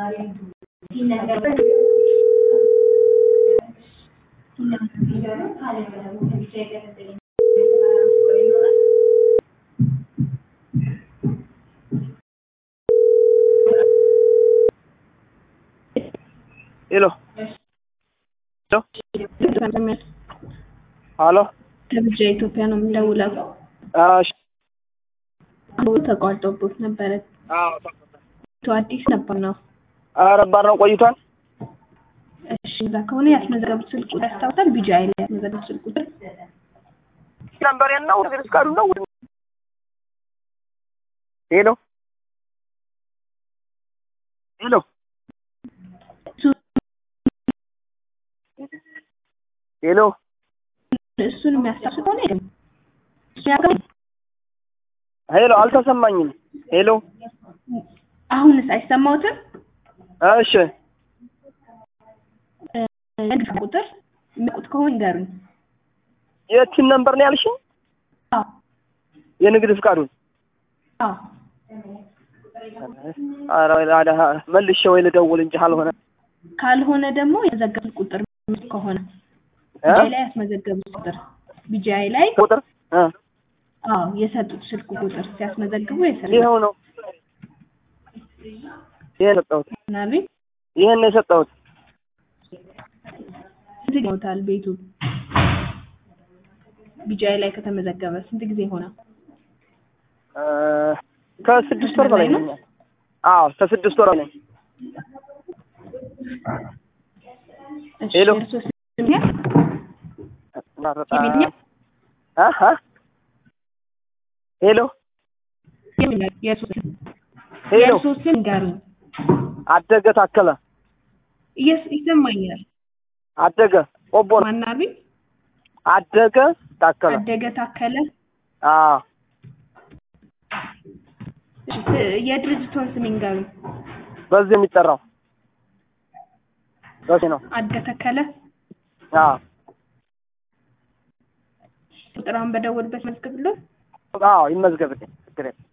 ሄሎ ሄሎ ከብቻ ኢትዮጵያ ነው የምንደውለው። እሺ አሁን ተቋርጦብት ነበረ። አዎ ቶ አዲስ ነበር ነው። ኧረ ባር ነው ቆይቷል እሺ እዛ ከሆነ ያስመዘገቡት ስልክ ቁጥር ያስታውሳል? ቢጂአይ ላይ ያስመዘገቡት ስልክ ቁጥር ነበር ነው ግን ፍቃዱ ነው ሄሎ ሄሎ ሄሎ እሱን የሚያስታውስ ከሆነ የለም። እሱ ያውቃል። ሄሎ አልተሰማኝም ሄሎ አሁንስ አይሰማውትም? እሺ ንግድ ቁጥር የሚያውቁት ከሆነ ይንገሩኝ። የቲን ነምበር ነው ያልሽኝ? አዎ የንግድ ፍቃዱን አዎ ኧረ አዳ መልሼ ወይ ልደውል እንጂ አልሆነ ካልሆነ ደግሞ የዘገቡት ቁጥር ከሆነ እ ቢጂአይ ላይ ያስመዘገቡት ቁጥር ቢጂአይ ላይ ቁጥር እ አዎ የሰጡት ስልክ ቁጥር ሲያስመዘግቡ የሰጡት ይኸው ነው ይሄን የሰጠሁት ናቢ ይሄን ነው የሰጠሁት ስንት ጊዜ ሆኖታል ቤቱ ቢጂአይ ላይ ከተመዘገበ ስንት ጊዜ ሆነ? እ ከስድስት ወር በላይ ነኝ አዎ ከስድስት ወር ነኝ እሺ ሄሎ። የእርስዎ ስም ያ? የሚል አሀ ሄሎ የሚል የእርስዎ ስም ሄሎ የእርስዎ ስም ንገሩኝ። አደገ ታከለ እየስ- ይሰማኛል። አደገ ቆቦ ነው ማናቢ አደገ ታከለ አደገ ታከለ። አዎ እሺ፣ ስ- የድርጅቶን ስም ይንገሩኝ። በዚህ የሚጠራው በዚህ ነው አደገ ተከለ አዎ ቁጥራውን በደወልበት መዝግብሎት። አዎ ይመዝገብልኝ ችግር የለም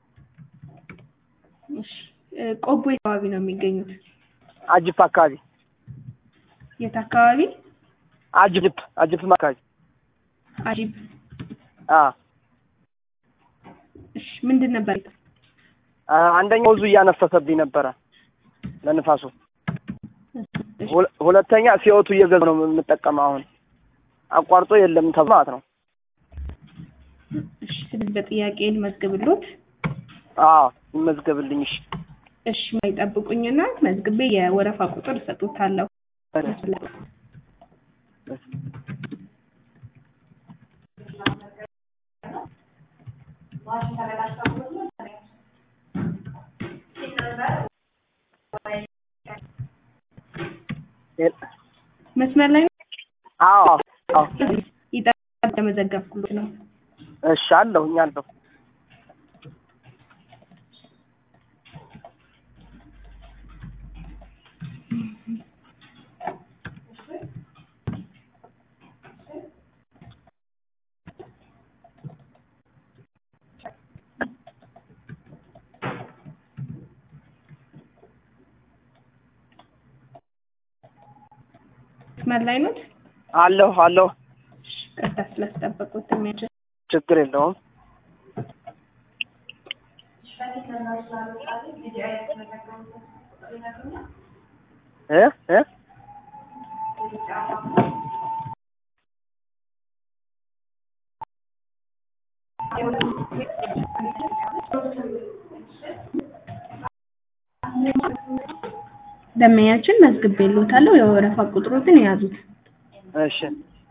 እሺ፣ እ፣ ቆቦ የት አካባቢ ነው የሚገኙት? አጅፕ አካባቢ የት አካባቢ? አጅፕ አጅፕ አካባቢ አጂብ። አዎ እሺ፣ ምንድን ነበር? አ- አንደኛው ወዙ እያነፈሰብኝ ነበረ ለንፋሱ እሺ፣ ሁለ- ሁለተኛ ሲወቱ እየገዛ ነው የምጠቀመው አሁን አቋርጦ የለም ተብሎ ማለት ነው እሺ፣ ስለዚህ በጥያቄ ልመዝግብሎት። አዎ ይመዝገብልኝ እሺ እሺ፣ ማይጠብቁኝና መዝግቤ የወረፋ ቁጥር እሰጡታለሁ። መስመር ላይ ነው። አዎ አዎ ይጠብቅ ለመዘገብኩሎት ነው። እሺ አለሁኝ አለሁ መስመር ላይ ነው። አለሁ አለሁ ቀጥታ ስለተጠበቁት የሚያችል ችግር የለውም እ እ ደመኛችን መዝግቤልዎታለሁ። የወረፋ ቁጥሮትን የያዙት እሺ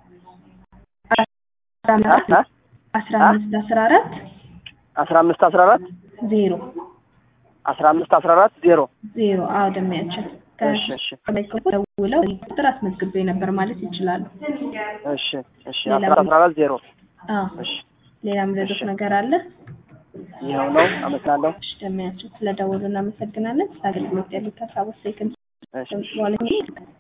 አስራ አ አምስት አ አስራ አምስት አስራ አራት አስራ አምስት አስራ አራት ዜሮ አስራ አምስት አስራ አራት ዜሮ ዜሮ አዎ ደመኛችን እሺ እሺ ደውለው ቁጥር አስመዝግቤ ነበር ማለት ይችላሉ። እሺ እሺ አስራ አስራ አራት ዜሮ አዎ እሺ ሌላ ምረዶት እሺ። ነገር አለ? ይኸው ነው አመሰግናለሁ እሺ ደመኛችን ስለደወሉ እናመሰግናለን። ስለ አገልግሎት ያሉት ሀሳቦች ሴክንድ እሺ በኋላ